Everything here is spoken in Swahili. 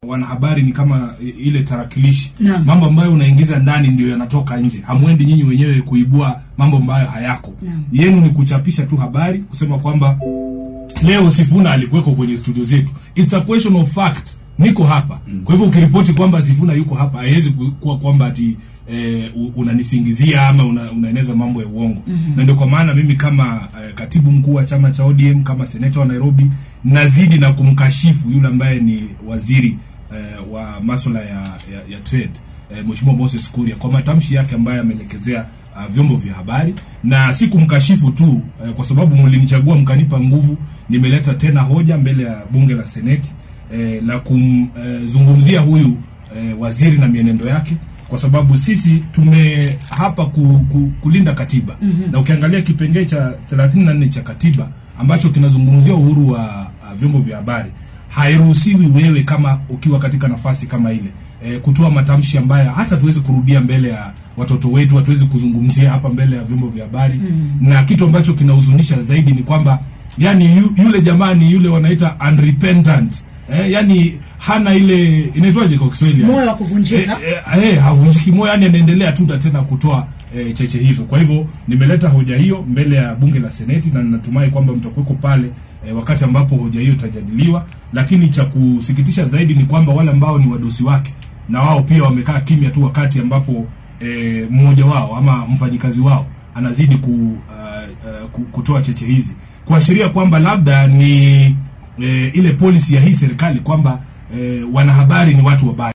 wanahabari ni kama i- ile tarakilishi Naam. mambo ambayo unaingiza ndani ndio yanatoka nje hamwendi nyinyi wenyewe kuibua mambo ambayo hayako Naam. yenu ni kuchapisha tu habari kusema kwamba leo Sifuna alikuweko kwenye studio zetu. It's a question of fact. Niko hapa. Kwa hivyo ukiripoti kwamba Sifuna yuko hapa haiwezi ku- kuwa kwamba ati eh, u- unanisingizia ama una, unaeneza mambo ya uongo. Na ndio kwa maana mimi kama eh, katibu mkuu wa chama cha ODM kama seneta wa Nairobi nazidi na kumkashifu yule ambaye ni waziri eh, wa masuala ya, ya, ya trade eh, Mheshimiwa Moses Kuria kwa matamshi yake ambayo ameelekezea uh, vyombo vya habari na si kumkashifu tu eh, kwa sababu mlinichagua mkanipa nguvu. Nimeleta tena hoja mbele ya bunge la seneti eh, la kumzungumzia huyu eh, waziri na mienendo yake, kwa sababu sisi tume hapa ku, ku, kulinda katiba na ukiangalia kipengee cha 34 cha katiba ambacho kinazungumzia uhuru wa uh, vyombo vya habari hairuhusiwi wewe kama ukiwa katika nafasi kama ile e, kutoa matamshi ambayo hata tuwezi kurudia mbele ya watoto wetu, hatuwezi kuzungumzia hapa mbele ya vyombo vya habari mm. na kitu ambacho kinahuzunisha zaidi ni kwamba yani yu, yule jamaa ni yule wanaita unrepentant eh, yani hana ile inaitwaje kwa Kiswahili Moyo wa kuvunjika. eh, eh, eh, havunjiki moyo, yani anaendelea tu na tena kutoa eh, cheche hizo. Kwa hivyo nimeleta hoja hiyo mbele ya bunge la seneti na ninatumai kwamba mtakuweko pale eh, wakati ambapo hoja hiyo itajadiliwa. Lakini cha kusikitisha zaidi ni kwamba wale ambao ni wadosi wake na wao pia wamekaa kimya tu wakati ambapo eh, mmoja wao ama mfanyikazi wao anazidi ku, uh, uh, ku- kutoa cheche hizi kuashiria kwamba labda ni eh, ile policy ya hii serikali kwamba eh, wanahabari ni watu wabaya.